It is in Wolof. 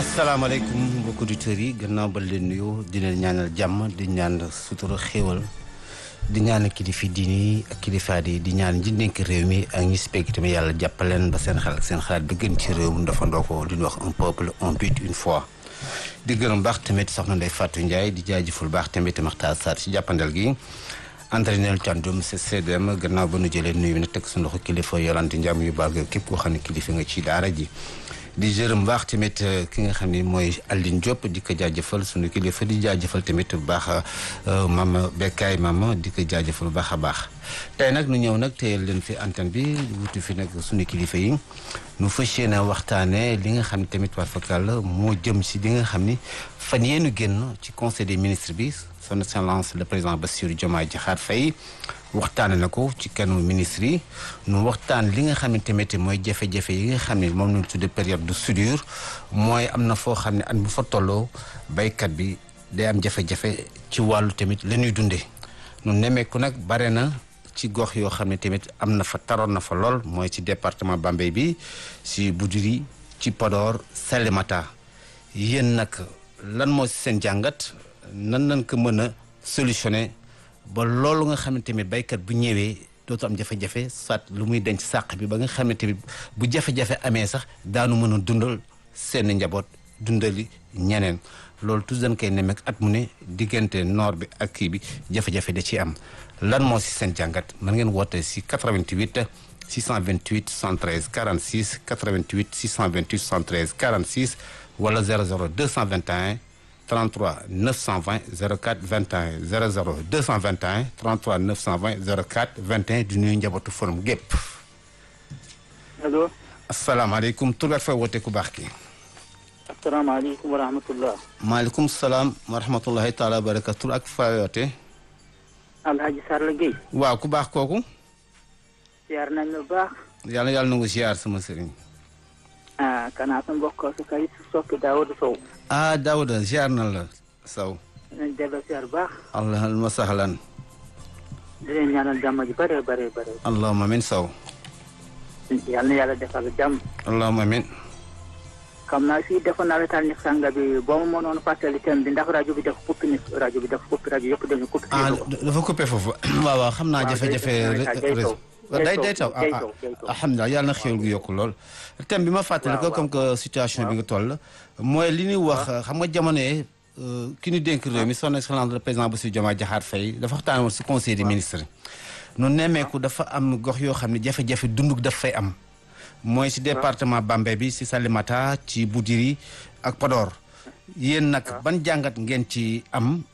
asalaamaaleykum mbokki auditeurs yi gannaaw ba leen nuyu di leen ñaanal jàmm di ñaan sutura xéewal di ñaan kilifa diini yi ak kilifaat yi di ñaan ñi nekk réew mi ak ñi si pegg tamit yàlla jàppaleen ba seen xel ak seen xalaat bi gën ci réew mi dafa ndoo ko li ñuy wax un peuple un but une foi. di gërëm baax tamit soxna Ndeye Fatou Ndiaye di jaajëful baax tamit Maxtaar Sarr ci jàppandal gi. entraîneur Thiandoum c'est CDM gannaaw ba nu jëlee nuyu na teg su ndoxu kilifa Yolande Ndiam yu baax képp koo xam ne kilifa nga ci daara ji. di jërëm baax tamit ki nga xam ne mooy Aline Diop di ko jaajëfal sunu kilifa di jaajëfal tamit bu baax mama Bekkaay mama di ko jaajëfal bu baax a baax. tey nag nu ñëw nag téyel leen fi antenne bi wutu fi nag sunu kilifa yi nu fas yéene waxtaanee li nga xam ne tamit war fakal moo jëm si li nga xam ni fan yeenu génn ci conseil des ministres bi son excellence le président Bassirou Diomaye Diakhar Faye waxtaane na ko ci kanu ministre yi nu waxtaan li nga xam ne tamit mooy jafe-jafe yi nga xam ne moom lañu tudde période de soudure mooy am na foo xam ne at bu fa tolloo baykat bi day am jafe-jafe ci wàllu tamit la ñuy dundee nu nemmeeku nag bare na ci gox yoo xam ne tamit am na fa taroon na fa lool mooy ci département Bambey bi ci Goudiri ci Podor Salémata yéen nag lan moo si seen jàngat nan nañ ko mën a solutionné ba loolu nga xam ne tamit baykat bu ñëwee dootu am jafe-jafe soit lu muy denc sàq bi ba nga xam ne tamit bu jafe-jafe amee sax daanu mën a dundal seen njaboot dundali ñeneen loolu tous dañ koy nemmeek at mu ne diggante noor bi ak kii bi jafe-jafe da ciy am lan moo si seen jàngat mën ngeen woote si 88 628 73 46 88 628 73 46 wala 00 221 33 920 04 21 00 221 33 920 04 21 di nuyu njabootu forum gépp allo. asalaamaaleykum tur ak fay woote ku baax ki. asalaamaaleykum wa rahmatullah. maaleykum salaam wa rahmatullahi taala wa barakatu tur ak fay woote. Alhaji Sarla Gueye. waaw ku baax kooku. ziar nañ la baax. yàlla yàlla na nga ziar sama sëriñ. ah kanaa sa mbokk su kay soppi Daawuda Sow. ah Daouda ziar na la Sow. nañ delloo ziar baax. allahumma sahlan. di leen ñaanal jàmm ji bare bare bare. allahumma amin Sow. yal na yàlla defal jàmm. allahumma amin. xam naa fii defoon naa la taal ni sanga bi boo ma mënoon fàttali thème bi ndax rajo bi dafa kuppi ni rajo bi dafa kuppi rajo yëpp dañu kuppi. ah dafa coupé foofu. waaw waaw xam naa jafe-jafe. réseau day day taw ah alhamdulilah yàlla na xéwal gu yokku lool. thème bi ma fàttali ko comme que situation bi nga toll. mooy li ñuy wax xam nga jamono yee ki ñu dénk réew mi son excellence le président Bassirou Diomaye Diakhar Faye dafa waxtaan woon si conseil des ministres. nu nemmeeku dafa am gox yoo xam ne jafe-jafe dunduk daf fay am. mooy si département Bambey bi si Salémata ci Boudiri ak Podor. yéen nag ban jàngat ngeen ci am